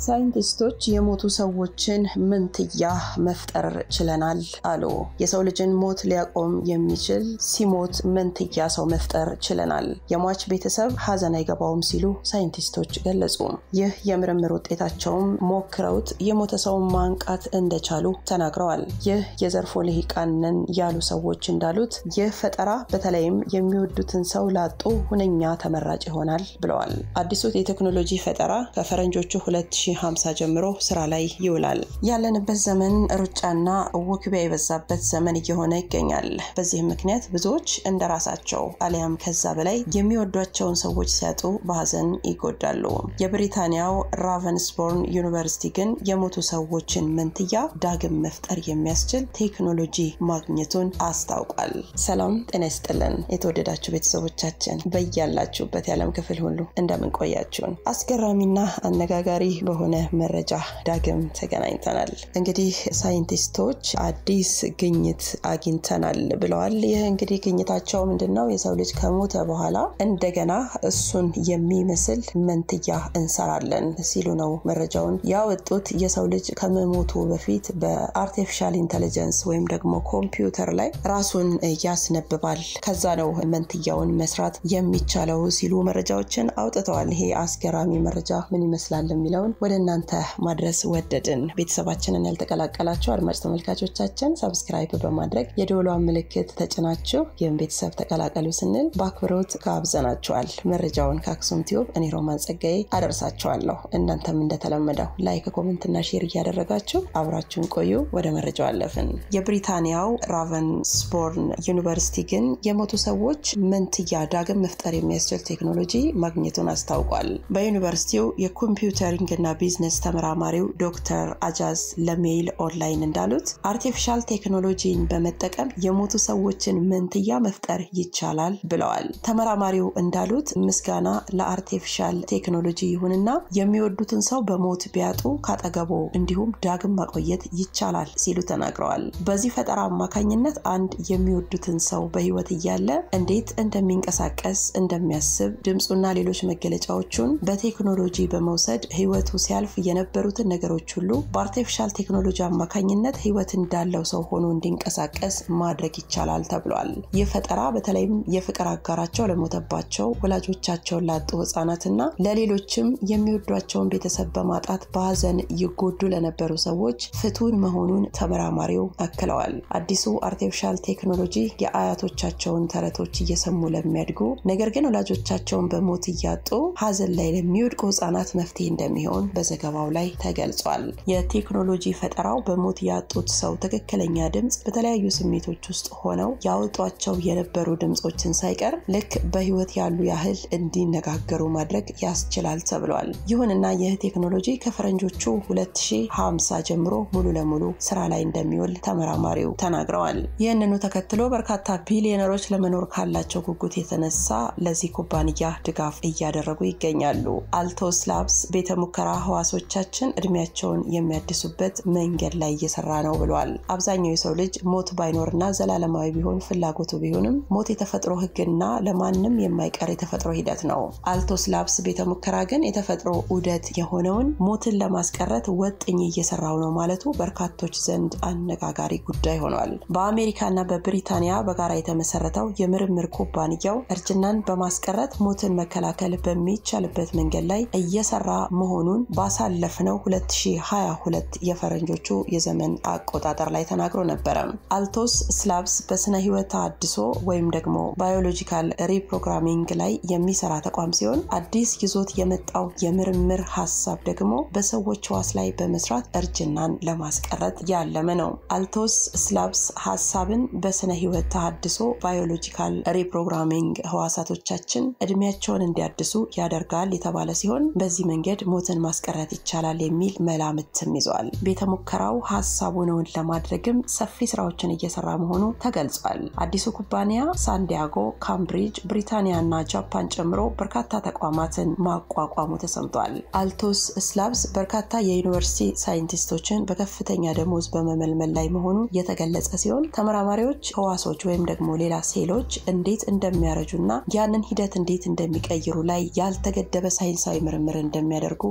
ሳይንቲስቶች የሞቱ ሰዎችን መንትያ መፍጠር ችለናል አሉ። የሰው ልጅን ሞት ሊያቆም የሚችል ሲሞት መንትያ ሰው መፍጠር ችለናል። የሟች ቤተሰብ ሀዘን አይገባውም ሲሉ ሳይንቲስቶች ገለጹ። ይህ የምርምር ውጤታቸውም ሞክረውት የሞተ ሰውን ማንቃት እንደቻሉ ተናግረዋል። ይህ የዘርፎ ልሂቃን ነን ያሉ ሰዎች እንዳሉት ይህ ፈጠራ በተለይም የሚወዱትን ሰው ላጡ ሁነኛ ተመራጭ ይሆናል ብለዋል። አዲሱ የቴክኖሎጂ ፈጠራ ከፈረንጆቹ 2050 ጀምሮ ስራ ላይ ይውላል። ያለንበት ዘመን ሩጫና ውክቢያ የበዛበት ዘመን እየሆነ ይገኛል። በዚህም ምክንያት ብዙዎች እንደ ራሳቸው አሊያም ከዛ በላይ የሚወዷቸውን ሰዎች ሲያጡ በሀዘን ይጎዳሉ። የብሪታንያው ራቨንስቦርን ዩኒቨርሲቲ ግን የሞቱ ሰዎችን መንትያ ዳግም መፍጠር የሚያስችል ቴክኖሎጂ ማግኘቱን አስታውቋል። ሰላም ጤና ይስጥልን የተወደዳችሁ ቤተሰቦቻችን በያላችሁበት የዓለም ክፍል ሁሉ እንደምን ቆያችሁን? አስገራሚና አነጋጋሪ በሆነ መረጃ ዳግም ተገናኝተናል። እንግዲህ ሳይንቲስቶች አዲስ ግኝት አግኝተናል ብለዋል። ይህ እንግዲህ ግኝታቸው ምንድን ነው? የሰው ልጅ ከሞተ በኋላ እንደገና እሱን የሚመስል መንትያ እንሰራለን ሲሉ ነው መረጃውን ያወጡት። የሰው ልጅ ከመሞቱ በፊት በአርቲፊሻል ኢንቴሊጀንስ ወይም ደግሞ ኮምፒውተር ላይ ራሱን ያስነብባል። ከዛ ነው መንትያውን መስራት የሚቻለው ሲሉ መረጃዎችን አውጥተዋል። ይሄ አስገራሚ መረጃ ምን ይመስላል የሚለውን ወደ እናንተ ማድረስ ወደድን። ቤተሰባችንን ያልተቀላቀላችሁ አድማጭ ተመልካቾቻችን ሰብስክራይብ በማድረግ የደወሏን ምልክት ተጭናችሁ ይህም ቤተሰብ ተቀላቀሉ ስንል በአክብሮት ጋብዘናችኋል። መረጃውን ከአክሱም ቲዩብ እኔ ሮማን ጸጋዬ አደርሳችኋለሁ። እናንተም እንደተለመደው ላይክ፣ ኮሜንትና ሼር እያደረጋችሁ አብራችሁን ቆዩ። ወደ መረጃው አለፍን። የብሪታንያው ራቨንስቦርን ዩኒቨርሲቲ ግን የሞቱ ሰዎች መንትያ ዳግም መፍጠር የሚያስችል ቴክኖሎጂ ማግኘቱን አስታውቋል። በዩኒቨርሲቲው የኮምፒውተሪንግ እና ቢዝነስ ተመራማሪው ዶክተር አጃዝ ለሜይል ኦንላይን እንዳሉት አርቲፊሻል ቴክኖሎጂን በመጠቀም የሞቱ ሰዎችን መንትያ መፍጠር ይቻላል ብለዋል። ተመራማሪው እንዳሉት ምስጋና ለአርቲፊሻል ቴክኖሎጂ ይሁንና የሚወዱትን ሰው በሞት ቢያጡ ካጠገቦ እንዲሁም ዳግም ማቆየት ይቻላል ሲሉ ተናግረዋል። በዚህ ፈጠራ አማካኝነት አንድ የሚወዱትን ሰው በህይወት እያለ እንዴት እንደሚንቀሳቀስ እንደሚያስብ ድምፁና ሌሎች መገለጫዎቹን በቴክኖሎጂ በመውሰድ ህይወቱ ሲያልፍ የነበሩትን ነገሮች ሁሉ በአርቲፊሻል ቴክኖሎጂ አማካኝነት ህይወት እንዳለው ሰው ሆኖ እንዲንቀሳቀስ ማድረግ ይቻላል ተብሏል። ይህ ፈጠራ በተለይም የፍቅር አጋራቸው ለሞተባቸው ወላጆቻቸውን ላጡ ህጻናትና ለሌሎችም የሚወዷቸውን ቤተሰብ በማጣት በሀዘን ይጎዱ ለነበሩ ሰዎች ፍቱን መሆኑን ተመራማሪው አክለዋል። አዲሱ አርቲፊሻል ቴክኖሎጂ የአያቶቻቸውን ተረቶች እየሰሙ ለሚያድጉ ነገር ግን ወላጆቻቸውን በሞት እያጡ ሀዘን ላይ ለሚወድቁ ህጻናት መፍትሄ እንደሚሆን በዘገባው ላይ ተገልጿል። የቴክኖሎጂ ፈጠራው በሞት ያጡት ሰው ትክክለኛ ድምፅ በተለያዩ ስሜቶች ውስጥ ሆነው ያወጧቸው የነበሩ ድምፆችን ሳይቀር ልክ በህይወት ያሉ ያህል እንዲነጋገሩ ማድረግ ያስችላል ተብሏል። ይሁንና ይህ ቴክኖሎጂ ከፈረንጆቹ 2050 ጀምሮ ሙሉ ለሙሉ ስራ ላይ እንደሚውል ተመራማሪው ተናግረዋል። ይህንኑ ተከትሎ በርካታ ቢሊዮነሮች ለመኖር ካላቸው ጉጉት የተነሳ ለዚህ ኩባንያ ድጋፍ እያደረጉ ይገኛሉ። አልቶስ ላብስ ቤተ ሙከራ ህዋሶቻችን እድሜያቸውን የሚያድሱበት መንገድ ላይ እየሰራ ነው ብሏል። አብዛኛው የሰው ልጅ ሞት ባይኖርና ዘላለማዊ ቢሆን ፍላጎቱ ቢሆንም ሞት የተፈጥሮ ህግና ለማንም የማይቀር የተፈጥሮ ሂደት ነው። አልቶስ ላብስ ቤተ ሙከራ ግን የተፈጥሮ ዑደት የሆነውን ሞትን ለማስቀረት ወጥኝ እየሰራው ነው ማለቱ በርካቶች ዘንድ አነጋጋሪ ጉዳይ ሆኗል። በአሜሪካና በብሪታንያ በጋራ የተመሰረተው የምርምር ኩባንያው እርጅናን በማስቀረት ሞትን መከላከል በሚቻልበት መንገድ ላይ እየሰራ መሆኑን ባሳለፍነው 2022 የፈረንጆቹ የዘመን አቆጣጠር ላይ ተናግሮ ነበረ። አልቶስ ስላብስ በስነ ህይወት አድሶ ወይም ደግሞ ባዮሎጂካል ሪፕሮግራሚንግ ላይ የሚሰራ ተቋም ሲሆን አዲስ ይዞት የመጣው የምርምር ሀሳብ ደግሞ በሰዎች ህዋስ ላይ በመስራት እርጅናን ለማስቀረት ያለመ ነው። አልቶስ ስላብስ ሀሳብን በስነ ህይወት ተሃድሶ ባዮሎጂካል ሪፕሮግራሚንግ ህዋሳቶቻችን እድሜያቸውን እንዲያድሱ ያደርጋል የተባለ ሲሆን በዚህ መንገድ ሞትን ማስቀረት ይቻላል የሚል መላምትም ይዘዋል። ቤተ ሙከራው ሀሳቡን እውን ለማድረግም ሰፊ ስራዎችን እየሰራ መሆኑ ተገልጿል። አዲሱ ኩባንያ ሳንዲያጎ፣ ካምብሪጅ፣ ብሪታንያ እና ጃፓን ጨምሮ በርካታ ተቋማትን ማቋቋሙ ተሰምቷል። አልቶስ ስላብስ በርካታ የዩኒቨርሲቲ ሳይንቲስቶችን በከፍተኛ ደሞዝ በመመልመል ላይ መሆኑ የተገለጸ ሲሆን ተመራማሪዎች ህዋሶች ወይም ደግሞ ሌላ ሴሎች እንዴት እንደሚያረጁና ያንን ሂደት እንዴት እንደሚቀይሩ ላይ ያልተገደበ ሳይንሳዊ ምርምር እንደሚያደርጉ ቃል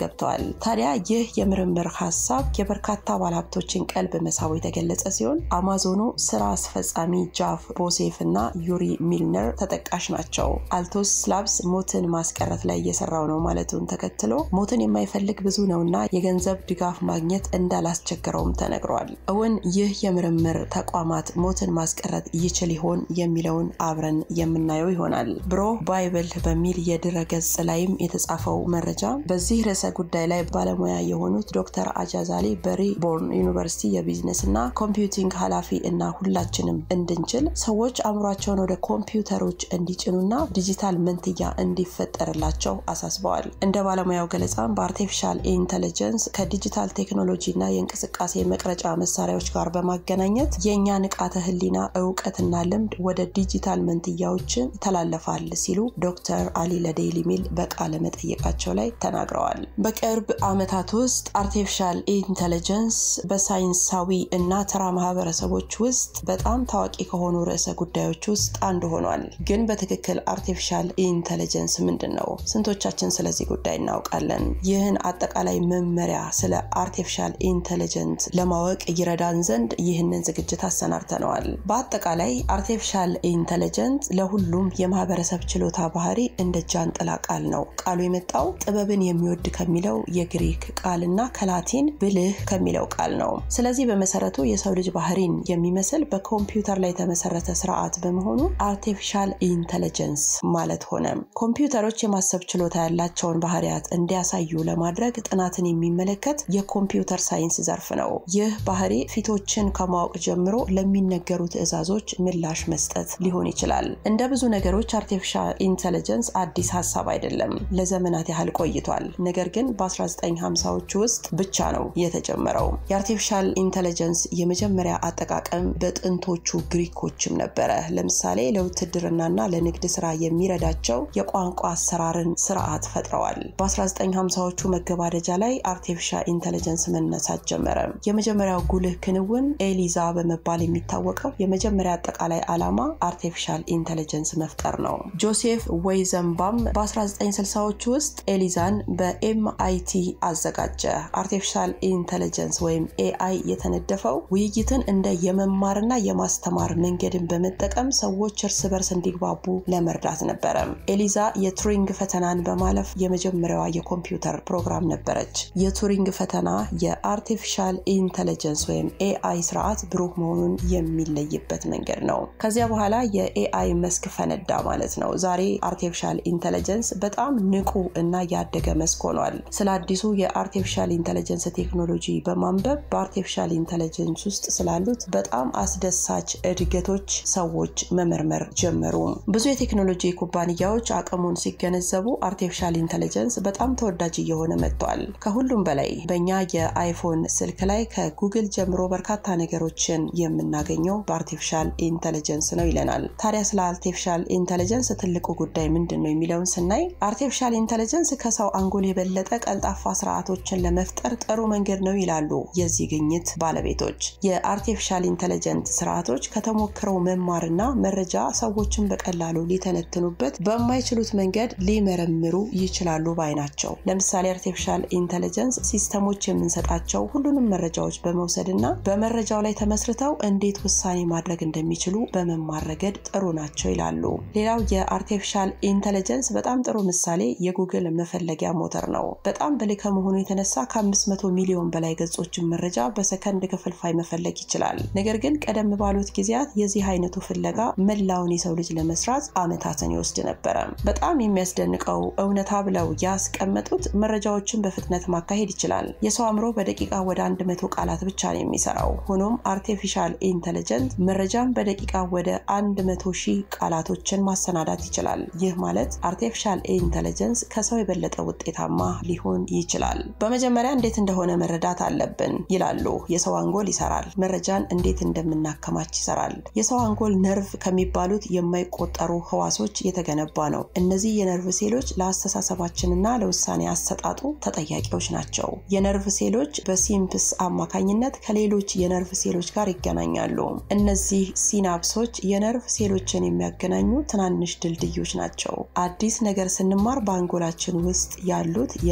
ገብተዋል። ታዲያ ይህ የምርምር ሀሳብ የበርካታ ባለሀብቶችን ቀልብ መሳቡ የተገለጸ ሲሆን አማዞኑ ስራ አስፈጻሚ ጃፍ ቦሴፍ እና ዩሪ ሚልነር ተጠቃሽ ናቸው። አልቶስ ላብስ ሞትን ማስቀረት ላይ እየሰራው ነው ማለቱን ተከትሎ ሞትን የማይፈልግ ብዙ ነውና የገንዘብ ድጋፍ ማግኘት እንዳላስቸገረውም ተነግሯል። እውን ይህ የምርምር ተቋማት ሞትን ማስቀረት ይችል ይሆን የሚለውን አብረን የምናየው ይሆናል። ብሮ ባይብል በሚል የድረ ገጽ ላይም የተጻፈው መረጃ በዚህ ርዕሰ ጉዳይ ላይ ባለሙያ የሆኑት ዶክተር አጃዛሊ በሪቦርን ዩኒቨርሲቲ የቢዝነስ እና ኮምፒውቲንግ ኃላፊ እና ሁላችንም እንድንችል ሰዎች አእምሯቸውን ወደ ኮምፒውተሮች እንዲጭኑና ዲጂታል መንትያ እንዲፈጠርላቸው አሳስበዋል። እንደ ባለሙያው ገለጻም በአርቲፊሻል ኢንተለጀንስ ከዲጂታል ቴክኖሎጂ እና የእንቅስቃሴ መቅረጫ መሳሪያዎች ጋር በማገናኘት የእኛ ንቃተ ህሊና እውቀትና ልምድ ወደ ዲጂታል መንትያዎችን ይተላለፋል ሲሉ ዶክተር አሊ ለዴይሊ ሜል በቃለ መጠየቃቸው ላይ ተናግረዋል። በቅርብ ዓመታት ውስጥ አርቲፊሻል ኢንተለጀንስ በሳይንሳዊ እና ተራ ማህበረሰቦች ውስጥ በጣም ታዋቂ ከሆኑ ርዕሰ ጉዳዮች ውስጥ አንዱ ሆኗል። ግን በትክክል አርቲፊሻል ኢንተለጀንስ ምንድን ነው? ስንቶቻችን ስለዚህ ጉዳይ እናውቃለን? ይህን አጠቃላይ መመሪያ ስለ አርቲፊሻል ኢንተለጀንት ለማወቅ ይረዳን ዘንድ ይህንን ዝግጅት አሰናድተነዋል። በአጠቃላይ አርቲፊሻል ኢንተለጀንት ለሁሉም የማህበረሰብ ችሎታ ባህሪ እንደ ጃንጥላ ቃል ነው። ቃሉ የመጣው ጥበብን የሚወድ ከሚለው የግሪክ ቃል እና ከላቲን ብልህ ከሚለው ቃል ነው። ስለዚህ በመሰረቱ የሰው ልጅ ባህሪን የሚመስል በኮምፒውተር ላይ የተመሰረተ ስርዓት በመሆኑ አርቲፊሻል ኢንተለጀንስ ማለት ሆነ። ኮምፒውተሮች የማሰብ ችሎታ ያላቸውን ባህሪያት እንዲያሳዩ ለማድረግ ጥናትን የሚመለከት የኮምፒውተር ሳይንስ ዘርፍ ነው። ይህ ባህሪ ፊቶችን ከማወቅ ጀምሮ ለሚነገሩ ትዕዛዞች ምላሽ መስጠት ሊሆን ይችላል። እንደ ብዙ ነገሮች አርቲፊሻል ኢንተለጀንስ አዲስ ሀሳብ አይደለም። ለዘመናት ያህል ቆይቷል። ነገር ግን በ1950ዎቹ ውስጥ ብቻ ነው የተጀመረው። የአርቲፊሻል ኢንተለጀንስ የመጀመሪያ አጠቃቀም በጥንቶቹ ግሪኮችም ነበረ። ለምሳሌ ለውትድርናና ለንግድ ስራ የሚረዳቸው የቋንቋ አሰራርን ስርዓት ፈጥረዋል። በ1950ዎቹ መገባደጃ ላይ አርቲፊሻል ኢንተለጀንስ መነሳት ጀመረ። የመጀመሪያው ጉልህ ክንውን ኤሊዛ በመባል የሚታወቀው የመጀመሪያ አጠቃላይ ዓላማ አርቲፊሻል ኢንተለጀንስ መፍጠር ነው። ጆሴፍ ዌይዘንባም በ1960ዎቹ ውስጥ ኤሊዛን በኤምአይቲ አዘጋጀ። አርቲፊሻል ኢንተለጀንስ ወይም ኤአይ የተነደፈው ውይይትን እንደ የመማርና የማስተማር መንገድን በመጠቀም ሰዎች እርስ በርስ እንዲግባቡ ለመርዳት ነበረ። ኤሊዛ የቱሪንግ ፈተናን በማለፍ የመጀመሪያዋ የኮምፒውተር ፕሮግራም ነበረች። የቱሪንግ ፈተና የአርቲፊሻል ኢንተለጀንስ ወይም ኤአይ ስርዓት ብሩህ መሆኑን የሚለይበት መንገድ ነው። ከዚያ በኋላ የኤአይ መስክ ፈነዳ ማለት ነው። ዛሬ አርቲፊሻል ኢንተለጀንስ በጣም ንቁ እና ያደገ መስክ ሆኗል። ስለ አዲሱ የአርቲፊሻል ኢንተለጀንስ ቴክኖሎጂ በማንበብ በአርቲፊሻል ኢንተለጀንስ ውስጥ ስላሉት በጣም አስደሳች እድገቶች ሰዎች መመርመር ጀመሩ። ብዙ የቴክኖሎጂ ኩባንያዎች አቅሙን ሲገነዘቡ አርቲፊሻል ኢንተለጀንስ በጣም ተወዳጅ እየሆነ መጥቷል። ከሁሉም በላይ በእኛ የአይፎን ስልክ ላይ ከጉግል ጀምሮ በርካታ ነገሮችን የምናገኘው በአርቲፊሻል ኢንተለጀንስ ነው ይለናል። ታዲያ ስለ አርቲፊሻል ኢንተለጀንስ ትልቁ ጉዳይ ምንድን ነው የሚለውን ስናይ አርቲፊሻል ኢንተለጀንስ ከሰው አንጎል የበለጠ ቀልጣፋ ስርዓቶችን ለመፍጠር ጥሩ መንገድ ነው ይላሉ የዚህ ግኝት ባለቤቶች። የአርቲፊሻል ኢንተለጀንት ስርዓቶች ከተሞክረው መማርና መረጃ ሰዎችን በቀላሉ ሊተነትኑበት በማይችሉት መንገድ ሊመረምሩ ይችላሉ ባይ ናቸው። ለምሳሌ አርቲፊሻል ኢንተለጀንስ ሲስተሞች የምንሰጣቸው ሁሉንም መረጃዎች በመውሰድና በመረጃው ላይ ተመስርተው እንዴት ውሳኔ ማድረግ እንደሚችሉ በመማር ረገድ ጥሩ ናቸው ይላሉ። ሌላው የአርቲፊሻል ኢንተለጀንስ በጣም ጥሩ ምሳሌ የጉግል መፈለጊያ ሞተር ነው። በጣም ብልህ ከመሆኑ የተነሳ ከ500 ሚሊዮን በላይ ገጾችን መረጃ በሰከንድ ክፍልፋይ መፈለግ ይችላል። ነገር ግን ቀደም ባሉት ጊዜያት የዚህ አይነቱ ፍለጋ መላውን የሰው ልጅ ለመስራት ዓመታትን ይወስድ ነበረ። በጣም የሚያስደንቀው እውነታ ብለው ያስቀመጡት መረጃዎችን በፍጥነት ማካሄድ ይችላል። የሰው አእምሮ በደቂቃ ወደ 100 ቃላት ብቻ ነው የሚሰራው። ሆኖም አርቲፊሻል ኢንተለጀንት መረጃን በደቂቃ ወደ 100 ሺህ ቃላቶችን ማሰናዳት ይችላል። ይህ ማለት አርቲፊሻል ኢንተለጀንስ ከሰው የበለጠ ውጤታማ ሊሆን ይችላል። በመጀመሪያ እንዴት እንደሆነ መረዳት አለብን ይላሉ። የሰው አንጎል ይሰራል። መረጃን እንዴት እንደምናከማች ይሰራል። የሰው አንጎል ነርቭ ከሚባሉት የማይቆጠሩ ህዋሶች የተገነባ ነው። እነዚህ የነርቭ ሴሎች ለአስተሳሰባችንና ለውሳኔ አሰጣጡ ተጠያቂዎች ናቸው። የነርቭ ሴሎች በሲምፕስ አማካኝነት ከሌሎች የነርቭ ሴሎች ጋር ይገናኛሉ። እነዚህ ሲናፕሶች የነርቭ ሴሎችን የሚያገናኙ ትናንሽ ድልድዮች ናቸው። አዲስ ነገር ስንማር በአንጎላችን ውስጥ ያሉት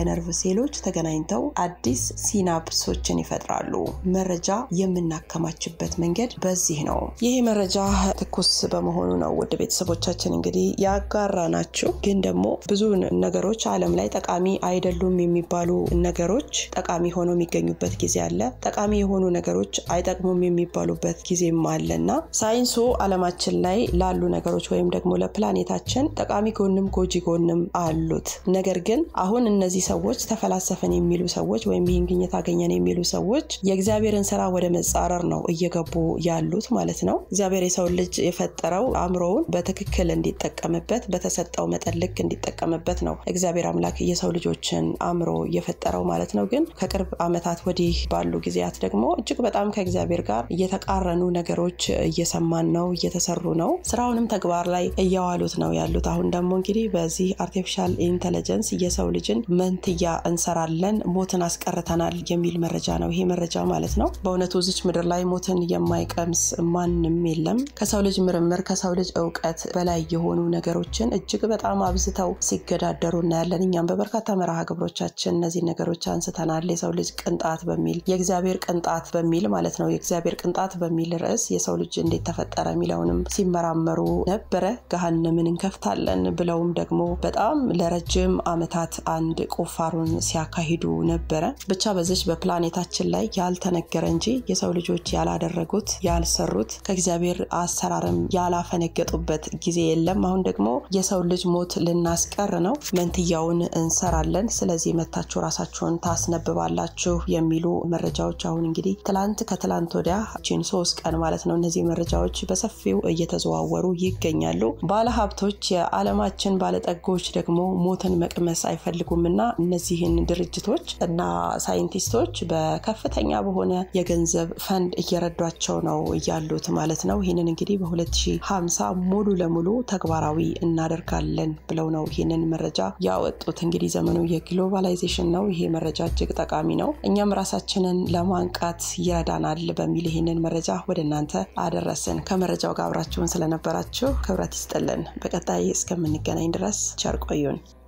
የነርቭ ሴሎች ተገናኝተው አዲስ ሲናፕሶችን ይፈጥራሉ። መረጃ የምናከማችበት መንገድ በዚህ ነው። ይህ መረጃ ትኩስ በመሆኑ ነው ውድ ቤተሰቦቻችን እንግዲህ ያጋራ ናቸው። ግን ደግሞ ብዙ ነገሮች ዓለም ላይ ጠቃሚ አይደሉም የሚባሉ ነገሮች ጠቃሚ ሆነው የሚገኙበት ጊዜ አለ። ጠቃሚ የሆኑ ነገሮች አይጠቅሙም የሚባሉበት ጊዜም አለ እና ሳይንሱ ዓለማችን ላይ ላሉ ነገሮች ወይም ደግሞ ለፕላኔታችን ጠቃሚ ጎንም ጎጂ ጎንም አሉት። ነገር ግን አሁን እነዚህ ሰዎች ተፈላሰፈን የሚሉ ሰዎች ወይም ይህን ግኝት አገኘን የሚሉ ሰዎች የእግዚአብሔርን ስራ ወደ መጻረር ነው እየገቡ ያሉት ማለት ነው። እግዚአብሔር የሰው ልጅ የፈጠረው አእምሮውን በትክክል እንዲጠቀምበት በተሰጠው መጠን ልክ እንዲጠቀምበት ነው እግዚአብሔር አምላክ የሰው ልጆችን አእምሮ የፈጠረው ማለት ነው። ግን ከቅርብ ዓመታት ወዲህ ባሉ ጊዜያት ደግሞ እጅግ በጣም ከእግዚአብሔር ጋር እየተቃረኑ ነገሮች እየሰማን ነው፣ እየተሰሩ ነው። ስራውንም ተግባር ላይ እያዋሉት ነው ያሉት። አሁን ደግሞ እንግዲህ በዚህ አርቲፊሻል ኢንቴሊጀንስ የሰው ልጅን መንትያ እንሰራለን፣ ሞትን አስቀርተናል የሚል መረጃ ነው ይሄ መረጃ ማለት ነው። በእውነቱ እዚች ምድር ላይ ሞትን የማይቀምስ ማንም የለም። ከሰው ልጅ ምርምር ከሰው ልጅ እውቀት በላይ የሆኑ ነገሮችን እጅግ በጣም አብዝተው ሲገዳደሩ እናያለን። እኛም በበርካታ መርሃ ግብሮቻችን እነዚህ ነገሮች አንስተናል። የሰው ልጅ ቅንጣት በሚል የእግዚአብሔር ቅንጣት በሚል ማለት ነው የእግዚአብሔር ቅንጣት በሚል ርዕስ የሰው ልጅ እንዴት ተፈጠረ የሚለውንም ሲመራመሩ ነበረ። ገሃነምን እንከፍታለን ብለውም ደግሞ በጣም ለረጅም ዓመታት አንድ ቁፋሮን ሲያካሂዱ ነበረ። ብቻ በዚች በፕላኔታችን ላይ ያልተነገረ እንጂ የሰው ልጆች ያላደረጉት ያልሰሩት ከእግዚአብሔር አሰራርም ያላፈነገጡበት ጊዜ የለም። አሁን ደግሞ የሰው ልጅ ሞት ልናስቀር ነው፣ መንትያውን እንሰራለን። ስለዚህ መታችሁ ራሳችሁን ታስነብባላችሁ የሚሉ መረጃዎች አሁን እንግዲህ ትላንት ከትላንት ወዲያ ቺን ሶስት ቀን ማለት ነው እነዚህ መረጃዎች በሰፊው እየተዘዋወሩ ይገኛሉ። ባለሀብቶች፣ የዓለማችን ባለጠጎች ደግሞ ሞትን መቅመስ አይፈልጉም እና እነዚህን ድርጅቶች እና ሳይንቲስቶች በከፍተኛ በሆነ የገንዘብ ፈንድ እየረዷቸው ነው ያሉት ማለት ነው። ይህንን እንግዲህ በ2050 ሙሉ ለሙሉ ተግባራዊ እናደርጋለን ብለው ነው ይህንን መረጃ ያወጡት። እንግዲህ ዘመኑ የግሎባላይዜሽን ነው። ይሄ መረጃ እጅግ ጠቃሚ ነው። እኛም ራሳችንን ለማንቃት ይረዳናል በሚል ይህንን መረጃ ወደ እናንተ አደረስን። ከመረጃው ጋር አብራችሁን ስለነበራችሁ ክብረት ይስጥልን። በቀጣይ እስከምንገናኝ ድረስ ቸር ቆዩን።